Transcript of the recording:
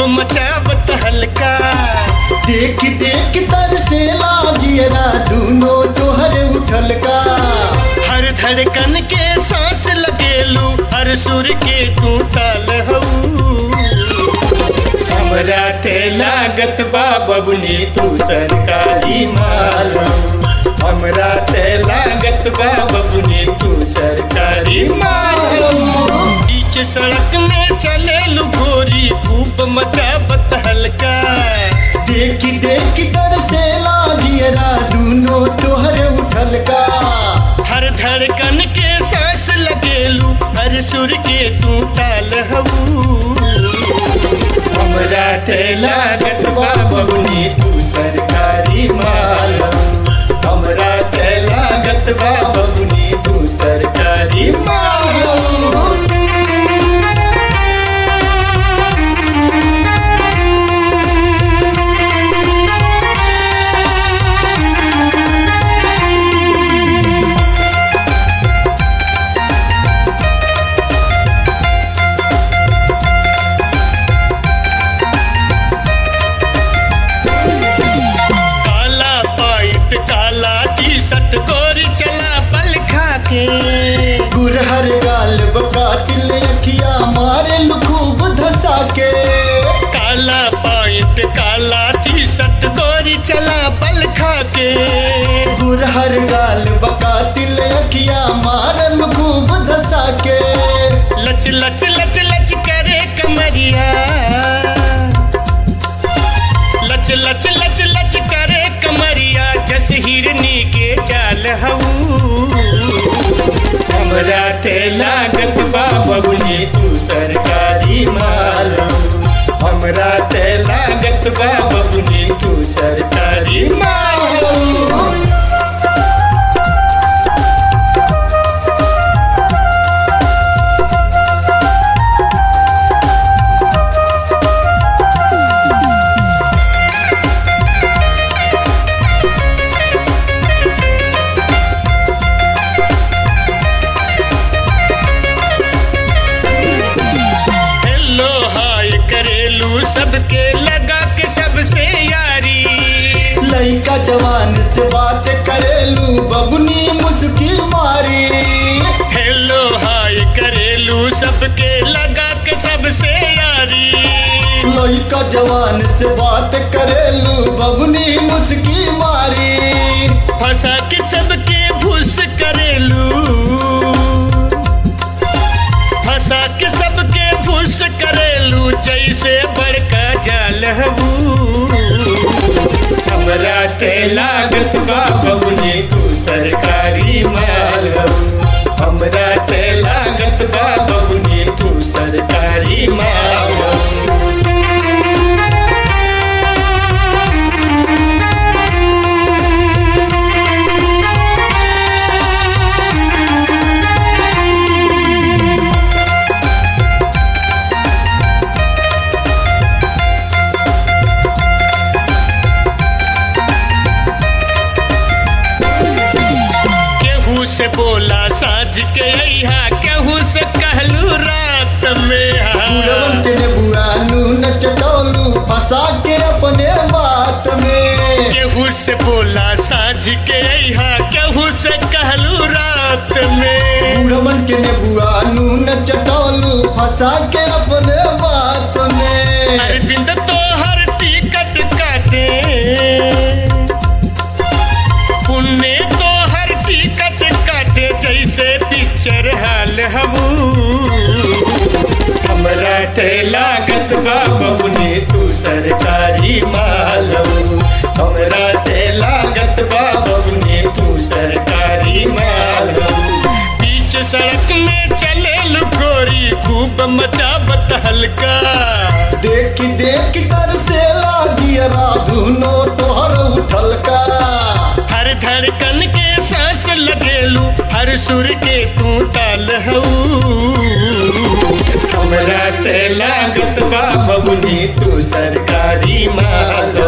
मचावत हल्का देख देख तरसेला जियरा दूनो तोहर उठल का हर धड़कन के सांस लगेलू हर सुर के तू ताल हऊ हमरा ते लागत बा बबुनी तू सरकारी माल हऊ। हमरा ते लागत बा बबुनी तू सरकारी माल हऊ। बीच सड़क में चले गोरी खूब मचावत हल्का देख देख तरसेला जियरा दूनो तोहर उठल का हर धड़कन के सांस लगेलू हर सुर के तू ताल हऊ हमरा ते लागत बा बबुनी तू सरकारी माल हऊ। हमरा ते लागत बा बबुनी तू सरकारी माल हऊ। काला पाइट काला टी शर्ट गोरी चला पल खा के गुरहर गाल बकातिल अखिया मारे खूब धसा के काला पाइट काला टी शर्ट गोरी चला पल खा के गुरहर गाल बकातिल अखिया मारल खूब धसा के लच लच लच लच करे कमरिया लच लच लच लच करे कमरिया जस हिरनी के चाल हऊ हमरा ते लागत बा बबुनी तू सरकारी माल हऊ। हमरा ते लागत बा बबुनी तू सरकारी माल हऊ। हेलो हाय करेलू सबके लगा के सबसे यारी लइका जवान से बात करेलू बबुनी मुस्की मारी हेलो हाय करेलू सबके लगा के सबसे यारी लइका जवान से बात करेलू बबुनी मुस्की मारी फंसा के सबके भूस करेलू फंसा के सबके भूस करेलू जैसे बड़का जाल हबू हमरा ते लागत बा बबुनी तू सरकारी माल हबू हमरा ते लागत बा बबुनी तू सरकारी माल हबू केहू से बोला साझ के अइहा केहू से कहलू रात में उड़वन हाँ। के बुआ नून चटोलू फंसा के अपने बात में केहू से बोला साझ के अइहा केहू से कहलू रात में उड़वन के बुआ नून चटोलू फंसा के अपने बात में अरविंद तो हर टिकट काटे पुण्य तो हर टिकट काटे जैसे पिक्चर हाल हबू हमरा ते लागत बा बबुनी तू सरकारी माल हबू हमरा ते लागत बा बबुनी तू सरकारी माल हबू बीच सड़क में चले गोरी खूब मचावत हल्का देख देख तरसेला जियरा धुनो तोहर उठल का हर धड़कन के सांस लगेलू हर सुर के तू ताल हऊ हमरा ते लागत बा बबुनी तू सरकारी माल